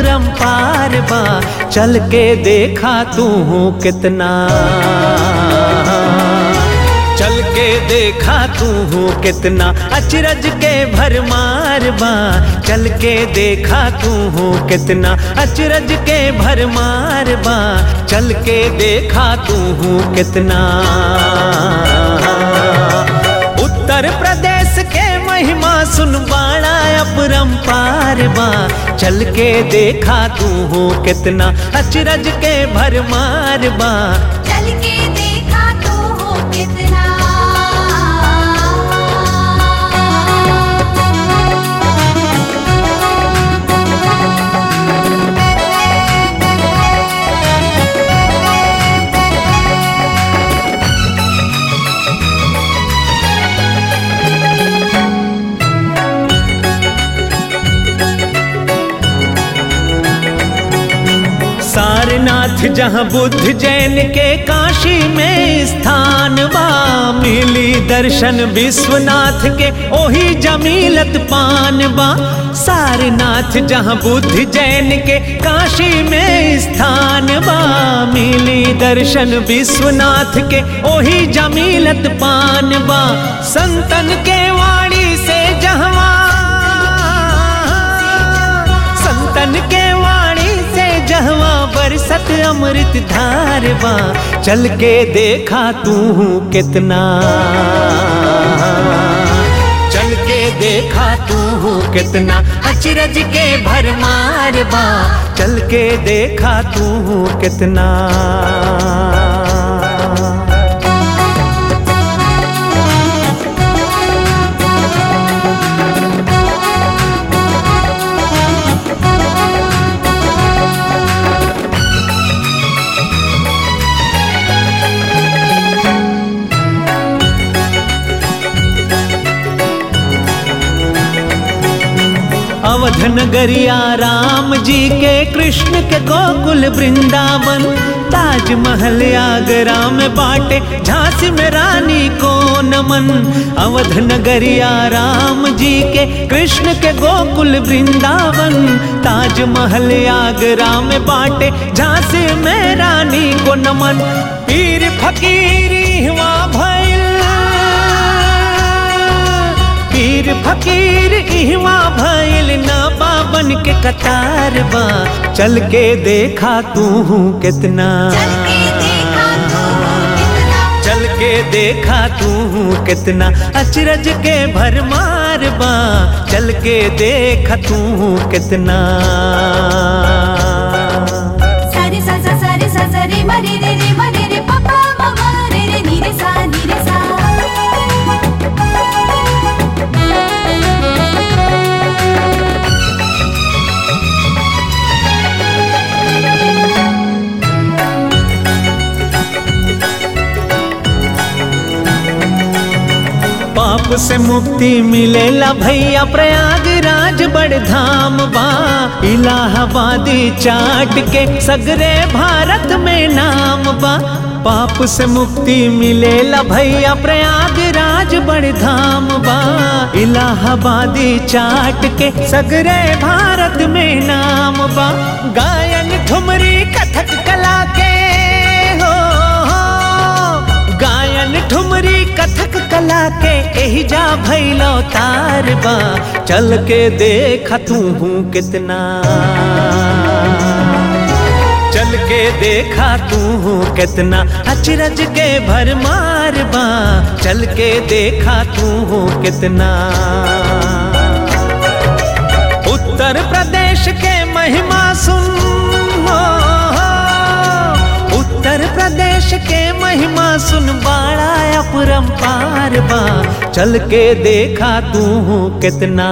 अपरंपार बा चल के देखा तू कितना चल के देखा तू कितना अचरज के भरमार बा चल के देखा तू कितना अचरज के भरमार बा चल के देखा तू कितना उत्तर प्रदेश के महिमा सुन बाड़ा अपरंपार बा चल के देखा तू कितना अचरज के भरमार बा चल के देखा तो हो कितना सारनाथ जहाँ बुद्ध जैन के काशी में स्थान बा मिली दर्शन विश्वनाथ के ओही जमीलत पान बा सारनाथ जहाँ बुद्ध जैन के काशी में स्थान बा मिली दर्शन विश्वनाथ के ओही जमीलत पान बा संतन के वाणी से जहवा संतन के वाणी से जहवा बरसत अमृत धार बा चल के देखा तू कितना चल के देखा तू कितना अचरज के भरमार बा चल के देखा तू कितना अवध नगरिया राम जी के कृष्ण के गोकुल वृंदावन ताजमहल आगरा में बाटे झांसी में रानी को नमन अवध नगरिया राम जी के कृष्ण के गोकुल वृंदावन ताजमहल आगरा में बाटे झांसी में रानी को नमन पीर फकीरी हुआ भैल पीर फकीर इहवा भइल ना बाबन के कतार बा चल के देखा तू कितना चल के देखा तो हो कितना चल के देखा तू कितना अचरज के भरमार बा चल के देखा तू कितना सारे सा सा सारे सा सा रे म रे रे रे म रे रे प प म म रे रे नी रे सा नी रे सा पाप से मुक्ति मिलेला भैया प्रयागराज बड़ धाम बा इलाहाबादी चाट के सगरे भारत में नाम बा पाप से मुक्ति मिलेला भैया प्रयागराज बड़ धाम बा इलाहाबादी चाट के सगरे भारत में नाम बा गायन ठुमरी कथक कला के हो, हो गायन ठुमरी कथक कला के एही जा भैलो तार बा चल के देख तू कितना चल के देखा तू कितना अचरज के भरमार बा चल के देखा तू कितना उत्तर प्रदेश के महिमा सुन हो, हो। उत्तर प्रदेश के महिमा सुन बाड़ा अपरंपार बा चल के देखा तू कितना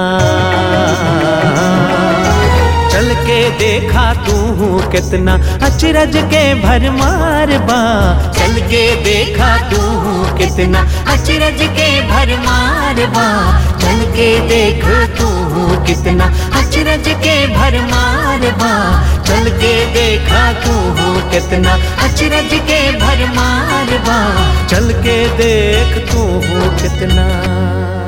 चल के देखा तू कितना अचरज के भरमार बा चल के देखा तू कितना अचरज के भरमार बा चल के देख तू कितना अचरज के भरमार बा चल के देखा तू कितना अचरज के भरमार बा चल के देख तू कितना